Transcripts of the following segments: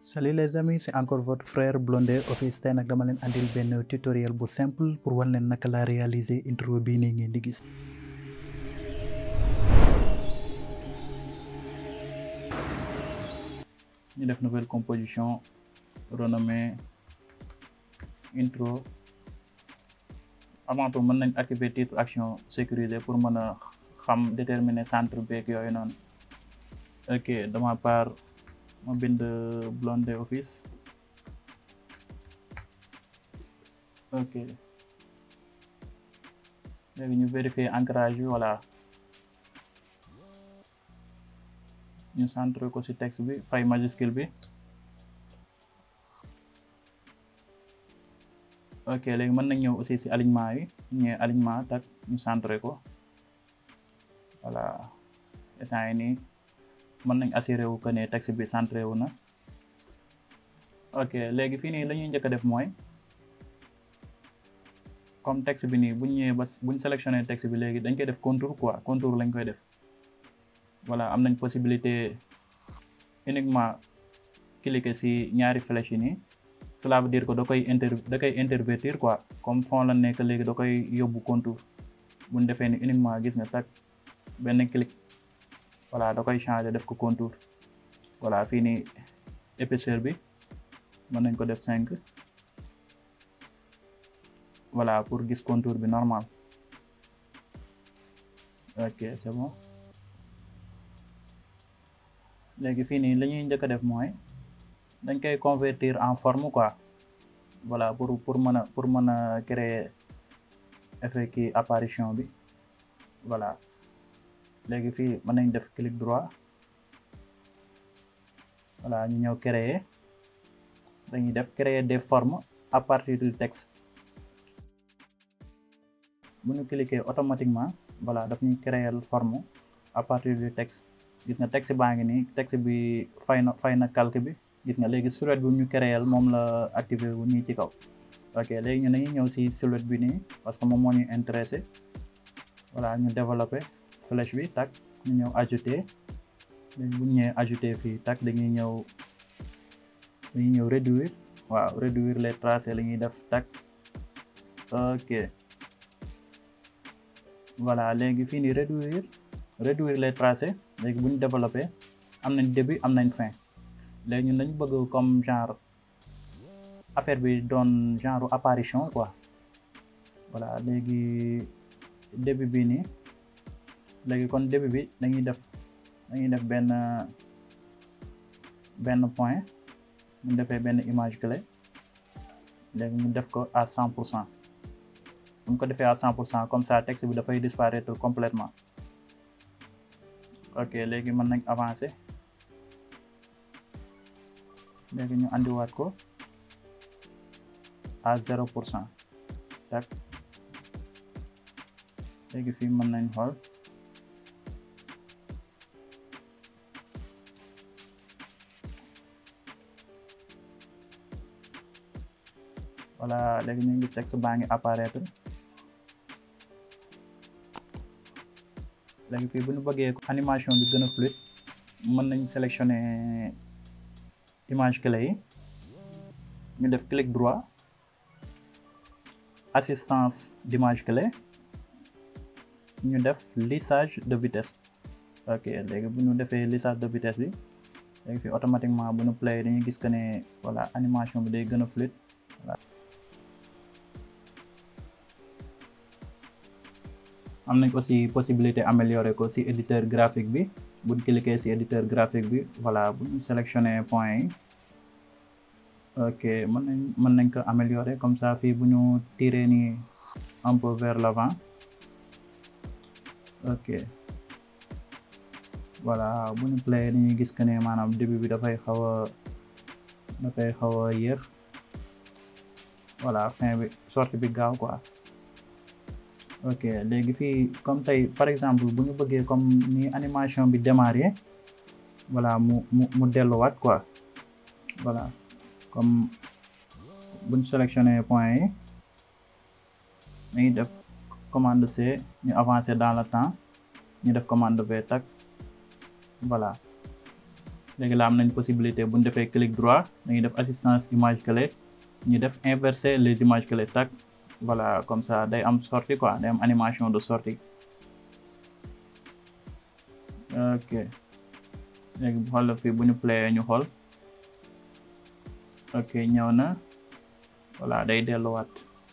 salut les amis c'est encore votre frère Blondé Office tey nag dama leen andil benn tutoriel bu simple pour wan leen naka laa réaliser intro bii nii ngeen di gis ñu def nouvelle composition renommée intro avant tout mën nañ activer titre action sécurisé pour mën a xam déterminer centre beeg yooyu noonu ok de ma part ma bind Blondé Office ok léegi ñu vérifier ancrage bi voilà ñu centré ko ci texte bi fay majuscule bi ok léegi mën nañ ñëw aussi ci alignement yi ñëwee alignement tak ñu centré ko voilà instant yi nii mën nañ assuré wu que ne texte bi centré wu na ok léegi fii nii la ñuy njëkk a def mooy comme texte bi nii buñ ñëwee ba buñ sélectionné texte bi léegi dañ koy def contour quoi contour lañ koy def voilà am nañ possibilité uniquement cliquer ci ñaari flèche yi nii cela veut dire que da koy inter da koy intervertir quoi comme fond la nekk léegi da koy yóbbu contour buñ defee ni uniquement gis nga tak benn clic voilà da koy changer def ko contour voilà fii nii épaisseur bi mën nañ ko def cinq voilà pour gis contour bi normal ok c'est bon léegi fii nii la ñuy njëkk a def mooy dañ koy convertir en forme quoi voilà pour pour mën a pour mën a créer effet ki apparition bi voilà léegi fii mën nañ def clic droit voilà ñu ñëw créer dañuy def créer des formes à partir du texte bu ñu cliquer automatiquement voilà daf ñuy créer forme à partir du texte gis nga texte baa ngi nii texte bi fay na fay na calque bi gis nga léegi silhouette bi ñu créer moom la activé wu nii ci kaw ok léegi ñu dañuy ñëw si silhouette bi nii parce que moom moo ñu intéressé voilà ñu développé flèche bi tak ñu ñëw ajouter léegi bu ñu ñëwee ajouter fii tak dañuy ñëw dañuy ñëw réduire waaw réduire les tracés la ñuy def tak ok voilà léegi fii nii réduire réduire les tracés léegi bu ñu développé am nañ début am nañ fin léegi ñun dañu bëgg comme genre affaire bi doon genre apparition quoi voilà léegi début bi nii léegi kon début bi dañuy def dañuy def benn benn point mu defee benn image clé léegi mu def ko à cent pour cent bu ñu ko defee à cent pour cent comme ça texte bi dafay disparaître complètement ok léegi mën nañ avancer léegi ñu andiwaat ko à zéro pour cent tak léegi fii mën nañ xool voilà léegi ñu ngi texte baa ngi apparaître léegi fii bu ñu bëggee animation bi gën a fluide mën nañ sélectionner image clé yi ñu def clic droit assistance d'image clé ñu def lissage de vitesse ok léegi bu ñu defee lissage de vitesse bi léegi fii automatiquement bu ñu play dañuy gis que ne voilà animation bi day gën a fluide voilà am nañ aussi possibilité améliorer ko ci éditeur graphique bi buñ cliquer ci éditeur graphique bi voilà bu ñu sélectionner point yi ok mën nañ mën nañ ko améliorer comme ça fii bu ñu tirer nii un peu vers l'avant ok voilà bu ñu play dañuy gis que ne maanaam début bi dafay xaw a dafay xaw a yéex voilà fin bi sortie bi gaaw quoi ok léegi fii comme tey par exemple bu ñu bëggee comme ni animation bi démarrer voilà mu mu mu delluwaat quoi voilà comme bu ñu sélectionné point yi dañuy def commande C ñu avancer dans le temps ñu def commande V tak voilà léegi la am nañ possibilité bu ñu defee clic droit dañuy def assistance image clé ñu def inverser les images clés tac voilà comme ça day am sortie quoi day am animation de sortie ok léegi bu xool fii bu ñu playé ñu xool ok ñëw na voilà day delluwaat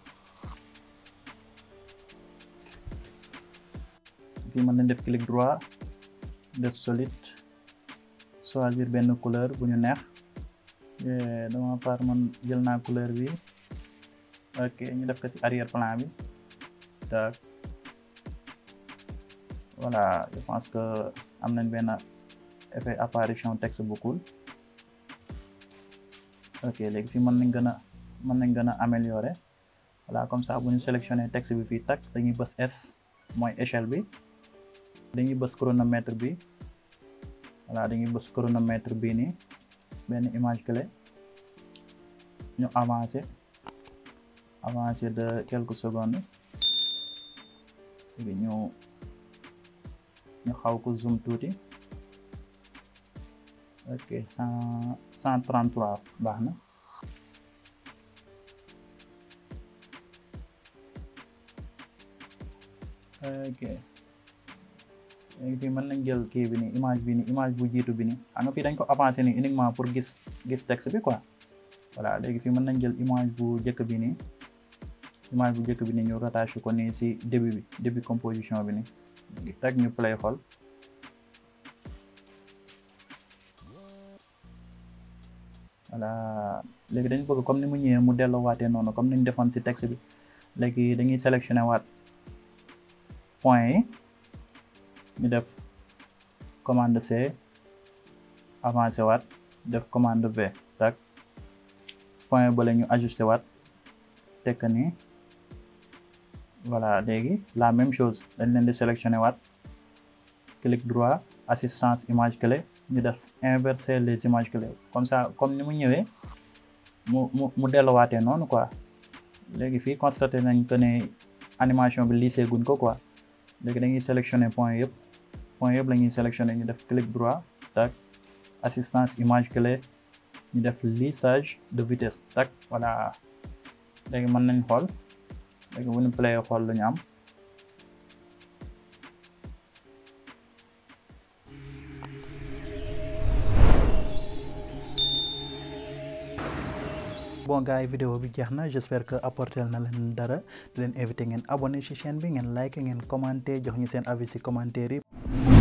fii mën nañ def clic droit def solide choisir benn couleur bu ñu neex dama part man jël naa couleur bi ok ñu def ko ci arrière plan bi tak voilà je pense que am nañ benn effet apparition texte bu cool ok léegi fii mën nañ gën a mën nañ gën a améliorer voilà comme ça bu ñu sélectionné texte bi fii tak dañuy bës S mooy échelle bi dañuy bës chronomètre bi voilà dañuy bës chronomètre bii nii benn image clé ñu avancé avancé de quelques secondes léegi ñu ñu xaw ko zoom tuuti ok cent cent trente trois baax na ok léegi fii mën nañ jël kii bi nii image bi nii image bu jiitu bi nii xam nga fii dañ ko avancé nii uniquement pour gis gis texte bi quoi voilà léegi fii mën nañ jël image bu njëkk bi nii image bu njëkk bi nii ñu rattaché ko nii si début bi début composition bi nii léegi teg ñu play xool voilà léegi dañ bëgg comme ni mu ñëwee mu delloo waatee noonu comme ni ñu defoon si texte bi léegi dañuy sélectionné waat point yi ñu def commande C avancé waat def commande V tak point bale ñu ajusté waat tekk ni voilà léegi la même chose dañ leen di sélectionné waat clic droit assistance image clé ñu def inverser les images clés comme ça comme ni mu ñëwee mu mu mu delluwaatee noonu quoi léegi fii constaté nañ que ne animation bi lissé guñ ko quoi léegi dañuy sélectionné point yëpp point yëpp la ñuy sélectionné ñu def clic droit tac assistance image clé ñu def lissage de vitesse tac voilà léegi mën nañ xool léegi bu ñu play xool lu ñu am bon gars yi vidéo bi jeex na j'espère que apporter na leen dara di leen invité ngeen abonné ci chaîne bi ngeen like ngeen commenté jox ñu seen avis ci commentaire yi